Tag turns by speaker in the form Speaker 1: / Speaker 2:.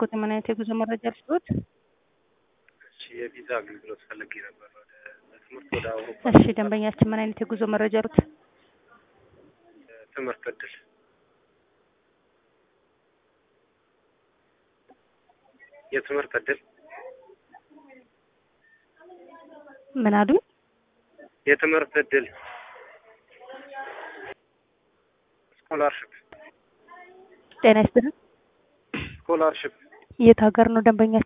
Speaker 1: እባክዎት ምን አይነት የጉዞ መረጃ ልስጥዎት?
Speaker 2: እሺ የቪዛ አገልግሎት ፈልጌ ነበር ወደ ለትምህርት ወደ አውሮፓ
Speaker 1: እሺ ደንበኛችን ምን አይነት የጉዞ መረጃ አሉት?
Speaker 2: ትምህርት እድል የትምህርት እድል
Speaker 1: ምን አሉ?
Speaker 2: የትምህርት እድል ስኮላርሽፕ
Speaker 1: ጤና ይስጥልን።
Speaker 2: ስኮላርሽፕ
Speaker 1: የት ሀገር ነው ደንበኛ